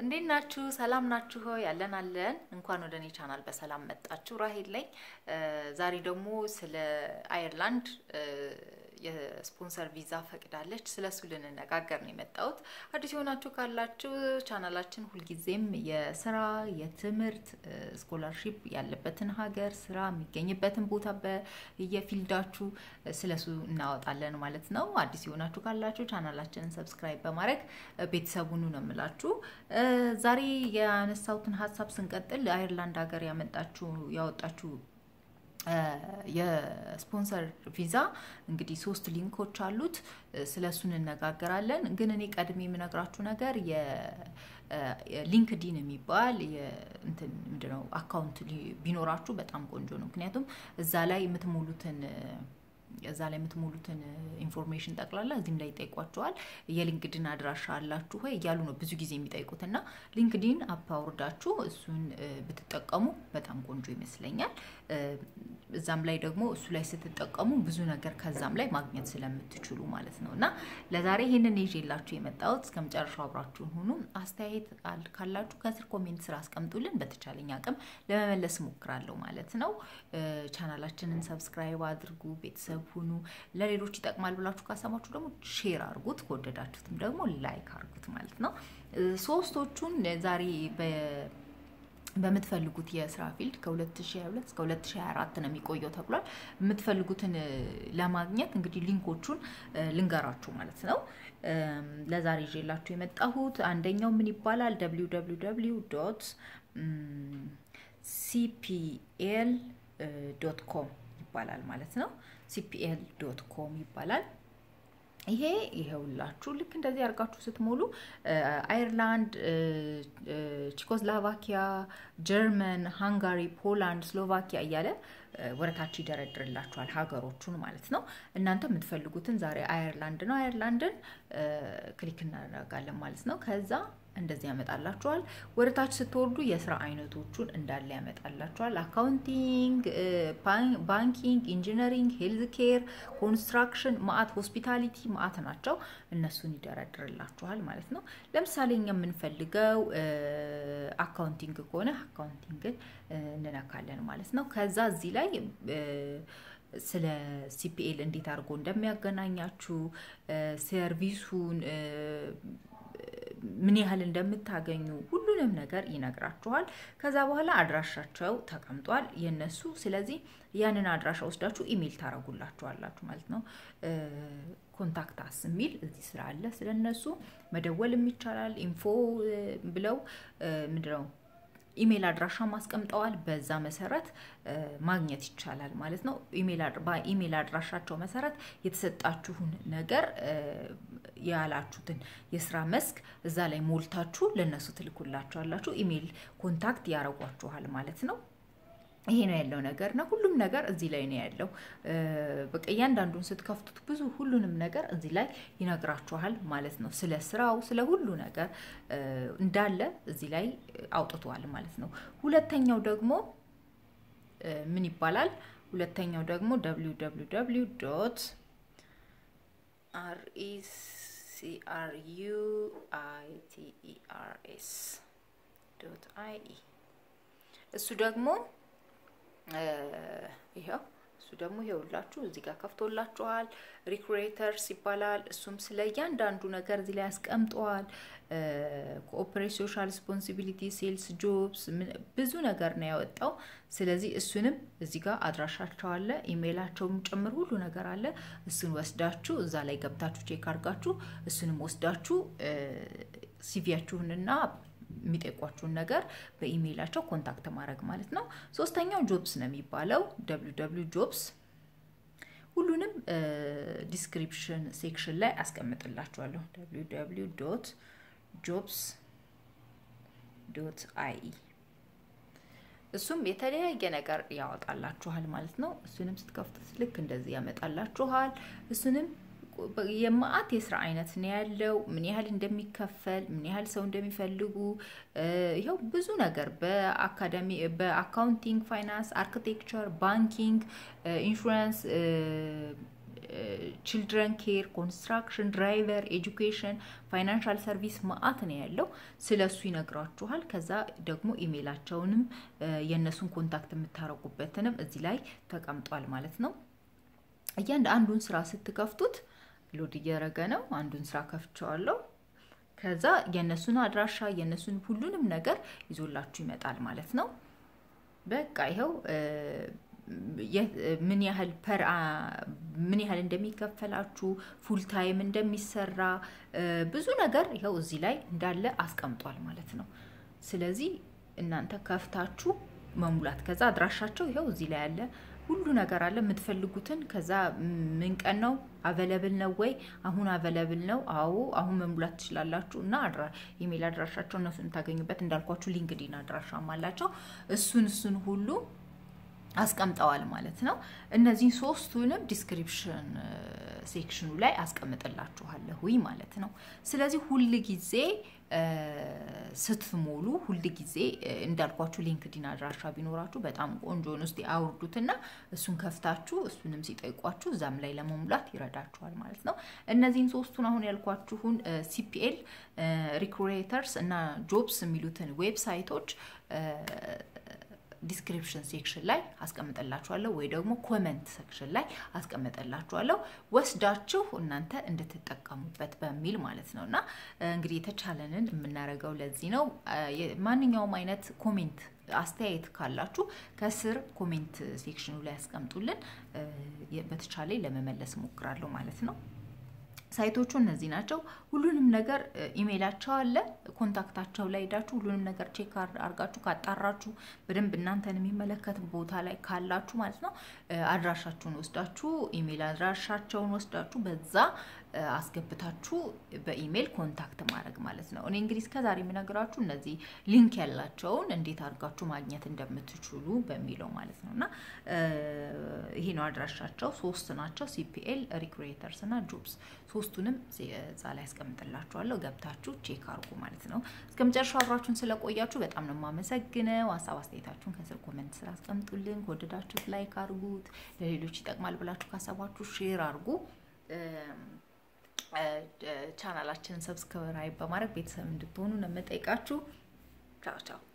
እንዴት ናችሁ? ሰላም ናችሁ? ሆይ ያለን አለን። እንኳን ወደ እኔ ቻናል በሰላም መጣችሁ። ራሄል ነኝ። ዛሬ ደግሞ ስለ አየርላንድ የስፖንሰር ቪዛ ፈቅዳለች። ስለሱ ልንነጋገር ነው የመጣሁት። አዲስ የሆናችሁ ካላችሁ ቻናላችን ሁልጊዜም የስራ የትምህርት ስኮላርሺፕ ያለበትን ሀገር ስራ የሚገኝበትን ቦታ በየፊልዳችሁ ስለሱ እናወጣለን ማለት ነው። አዲስ የሆናችሁ ካላችሁ ቻናላችንን ሰብስክራይብ በማድረግ ቤተሰቡኑ ነው የምላችሁ። ዛሬ ያነሳሁትን ሀሳብ ስንቀጥል አየርላንድ ሀገር ያመጣችሁ ያወጣችሁ የስፖንሰር ቪዛ እንግዲህ ሶስት ሊንኮች አሉት። ስለ እሱ እንነጋገራለን። ግን እኔ ቀድሜ የምነግራችሁ ነገር ሊንክዲን የሚባል እንትን ምንድነው አካውንት ቢኖራችሁ በጣም ቆንጆ ነው። ምክንያቱም እዛ ላይ የምትሞሉትን እዛ ላይ የምትሞሉትን ኢንፎርሜሽን ጠቅላላ እዚህም ላይ ይጠይቋቸዋል። የሊንክድን አድራሻ አላችሁ ወይ እያሉ ነው ብዙ ጊዜ የሚጠይቁት እና ሊንክዲን አፕ አውርዳችሁ እሱን ብትጠቀሙ በጣም ቆንጆ ይመስለኛል። እዛም ላይ ደግሞ እሱ ላይ ስትጠቀሙ ብዙ ነገር ከዛም ላይ ማግኘት ስለምትችሉ ማለት ነው እና ለዛሬ ይህንን ይዤላችሁ የመጣሁት እስከ መጨረሻው አብራችሁን ሁኑ። አስተያየት ካላችሁ ከስር ኮሜንት ስራ አስቀምጡልን። በተቻለኝ አቅም ለመመለስ እሞክራለሁ ማለት ነው። ቻናላችንን ሰብስክራይብ አድርጉ፣ ቤተሰብ ሁኑ። ለሌሎች ይጠቅማል ብላችሁ ካሰማችሁ ደግሞ ሼር አድርጉት፣ ከወደዳችሁትም ደግሞ ላይክ አድርጉት ማለት ነው። ሶስቶቹን ዛሬ በምትፈልጉት የስራ ፊልድ ከ2022 እስከ 2024 ነው የሚቆየው ተብሏል። የምትፈልጉትን ለማግኘት እንግዲህ ሊንኮቹን ልንገራችሁ ማለት ነው። ለዛሬ ይዤላችሁ የመጣሁት አንደኛው ምን ይባላል? www ዶት ሲፒኤል ዶት ኮም ይባላል ማለት ነው። ሲፒኤል ዶት ኮም ይባላል። ይሄ ይሄውላችሁ ልክ እንደዚህ አድርጋችሁ ስትሞሉ አየርላንድ፣ ቼኮስሎቫኪያ፣ ጀርመን፣ ሃንጋሪ፣ ፖላንድ፣ ስሎቫኪያ እያለ ወደታች ይደረድርላችኋል ሀገሮቹን ማለት ነው። እናንተ የምትፈልጉትን ዛሬ አየርላንድ ነው። አየርላንድን ክሊክ እናደርጋለን ማለት ነው። ከዛ እንደዚህ ያመጣላችኋል። ወደ ታች ስትወርዱ የስራ አይነቶቹን እንዳለ ያመጣላችኋል። አካውንቲንግ፣ ባንኪንግ፣ ኢንጂነሪንግ፣ ሄልዝ ኬር፣ ኮንስትራክሽን፣ ማአት፣ ሆስፒታሊቲ ማአት ናቸው። እነሱን ይደረድርላችኋል ማለት ነው። ለምሳሌ እኛ የምንፈልገው አካውንቲንግ ከሆነ አካውንቲንግን እንነካለን ማለት ነው። ከዛ እዚህ ላይ ስለ ሲፒኤል እንዴት አድርጎ እንደሚያገናኛችሁ ሰርቪሱን ምን ያህል እንደምታገኙ ሁሉንም ነገር ይነግራችኋል። ከዛ በኋላ አድራሻቸው ተቀምጧል የነሱ። ስለዚህ ያንን አድራሻ ወስዳችሁ ኢሜይል ታረጉላችኋላችሁ ማለት ነው። ኮንታክት አስ የሚል እዚህ ስራ አለ። ስለነሱ መደወልም ይቻላል። ኢንፎ ብለው ምንድነው ኢሜይል አድራሻ ማስቀምጠዋል። በዛ መሰረት ማግኘት ይቻላል ማለት ነው። በኢሜይል አድራሻቸው መሰረት የተሰጣችሁን ነገር ያላችሁትን የስራ መስክ እዛ ላይ ሞልታችሁ ለእነሱ ትልኩላችኋላችሁ። ኢሜይል ኮንታክት ያደርጓችኋል ማለት ነው። ይሄ ነው ያለው ነገር እና ሁሉም ነገር እዚህ ላይ ነው ያለው። በቃ እያንዳንዱን ስትከፍቱት ብዙ ሁሉንም ነገር እዚህ ላይ ይነግራችኋል ማለት ነው። ስለ ስራው፣ ስለ ሁሉ ነገር እንዳለ እዚህ ላይ አውጥቷል ማለት ነው። ሁለተኛው ደግሞ ምን ይባላል? ሁለተኛው ደግሞ ደብሊው ደብሊው ደብሊው ዶት አርኢሲአርዩ አይቲኢአርኤስ ዶት አይኢ እሱ ደግሞ ይኸው እሱ ደግሞ ይኸውላችሁ እዚህ ጋር ከፍቶላችኋል። ሪክሬተርስ ይባላል። እሱም ስለ እያንዳንዱ ነገር እዚህ ላይ ያስቀምጠዋል። ኮኦፕሬት ሶሻል ሪስፖንሲቢሊቲ፣ ሴልስ ጆብስ ብዙ ነገር ነው ያወጣው። ስለዚህ እሱንም እዚህ ጋር አድራሻቸው አለ፣ ኢሜይላቸውም ጭምር ሁሉ ነገር አለ። እሱን ወስዳችሁ እዛ ላይ ገብታችሁ ቼክ አድርጋችሁ እሱንም ወስዳችሁ ሲቪያችሁንና የሚጠይቋችሁን ነገር በኢሜይላቸው ኮንታክት ማድረግ ማለት ነው። ሶስተኛው ጆብስ ነው የሚባለው ደብሊው ደብሊው ጆብስ ሁሉንም ዲስክሪፕሽን ሴክሽን ላይ አስቀምጥላችኋለሁ። ደብሊው ደብሊው ዶት ጆብስ ዶት አይኢ እሱም የተለያየ ነገር ያወጣላችኋል ማለት ነው። እሱንም ስትከፍቱት ልክ እንደዚህ ያመጣላችኋል። እሱንም የማአት የስራ አይነት ነው ያለው። ምን ያህል እንደሚከፈል፣ ምን ያህል ሰው እንደሚፈልጉ ይኸው ብዙ ነገር በአካዳሚ በአካውንቲንግ፣ ፋይናንስ፣ አርኪቴክቸር፣ ባንኪንግ፣ ኢንሹራንስ ችልድረን ኬር፣ ኮንስትራክሽን፣ ድራይቨር፣ ኤጁኬሽን፣ ፋይናንሻል ሰርቪስ ማአት ነው ያለው። ስለ እሱ ይነግራችኋል። ከዛ ደግሞ ኢሜይላቸውንም የእነሱን ኮንታክት የምታረጉበትንም እዚህ ላይ ተቀምጧል ማለት ነው። እያንድ አንዱን ስራ ስትከፍቱት ሎድ እያደረገ ነው። አንዱን ስራ ከፍቸዋለሁ። ከዛ የእነሱን አድራሻ የእነሱን ሁሉንም ነገር ይዞላችሁ ይመጣል ማለት ነው። በቃ ይኸው ምን ያህል ፐር ምን ያህል እንደሚከፈላችሁ ፉል ታይም እንደሚሰራ ብዙ ነገር ይኸው እዚህ ላይ እንዳለ አስቀምጧል ማለት ነው። ስለዚህ እናንተ ከፍታችሁ መሙላት ከዛ አድራሻቸው ይኸው እዚህ ላይ ያለ ሁሉ ነገር አለ የምትፈልጉትን። ከዛ ምን ቀን ነው አቨለብል ነው ወይ? አሁን አቨለብል ነው። አዎ አሁን መሙላት ትችላላችሁ። እና ኢሜል አድራሻቸው እነሱ የምታገኙበት እንዳልኳችሁ ሊንክዲን አድራሻም አላቸው። እሱን እሱን ሁሉ አስቀምጠዋል ማለት ነው። እነዚህን ሶስቱንም ዲስክሪፕሽን ሴክሽኑ ላይ አስቀምጥላችኋለሁ ማለት ነው። ስለዚህ ሁል ጊዜ ስትሞሉ ሁል ጊዜ እንዳልኳችሁ ሊንክዲን አድራሻ ቢኖራችሁ በጣም ቆንጆ ነው። እስቲ አውርዱትና እሱን ከፍታችሁ እሱንም ሲጠይቋችሁ እዛም ላይ ለመሙላት ይረዳችኋል ማለት ነው። እነዚህን ሶስቱን አሁን ያልኳችሁን ሲፒኤል ሪክሩተርስ እና ጆብስ የሚሉትን ዌብሳይቶች ዲስክሪፕሽን ሴክሽን ላይ አስቀምጠላችኋለሁ ወይ ደግሞ ኮመንት ሴክሽን ላይ አስቀምጠላችኋለሁ ወስዳችሁ እናንተ እንድትጠቀሙበት በሚል ማለት ነው። እና እንግዲህ የተቻለንን የምናደርገው ለዚህ ነው። ማንኛውም አይነት ኮሜንት አስተያየት ካላችሁ ከስር ኮሜንት ሴክሽኑ ላይ ያስቀምጡልን። በተቻለ ለመመለስ እሞክራለሁ ማለት ነው። ሳይቶቹ እነዚህ ናቸው። ሁሉንም ነገር ኢሜይላቸው አለ። ኮንታክታቸው ላይ ሄዳችሁ ሁሉንም ነገር ቼክ አርጋችሁ ካጣራችሁ በደንብ እናንተን የሚመለከት ቦታ ላይ ካላችሁ ማለት ነው አድራሻችሁን ወስዳችሁ ኢሜይል አድራሻቸውን ወስዳችሁ በዛ አስገብታችሁ በኢሜይል ኮንታክት ማድረግ ማለት ነው። እኔ እንግዲህ እስከዛሬ የምነግራችሁ እነዚህ ሊንክ ያላቸውን እንዴት አድርጋችሁ ማግኘት እንደምትችሉ በሚለው ማለት ነው እና ይሄ ነው አድራሻቸው። ሶስት ናቸው፣ ሲፒኤል ሪክሩተርስ እና ጆብስ። ሶስቱንም እዛ ላይ ያስቀምጥላችኋለሁ። ገብታችሁ ቼክ አርጉ ማለት ነው። እስከ መጨረሻው አብራችሁን ስለቆያችሁ በጣም ነው የማመሰግነው። ሀሳብ አስተያየታችሁን ከስር ኮመንት ስራ አስቀምጡልን። ከወደዳችሁት ላይክ አርጉት። ለሌሎች ይጠቅማል ብላችሁ ካሰባችሁ ሼር አርጉ። ቻናላችንን ሰብስክራይብ በማድረግ ቤተሰብ እንድትሆኑ ነው የምጠይቃችሁ። ቻው ቻው።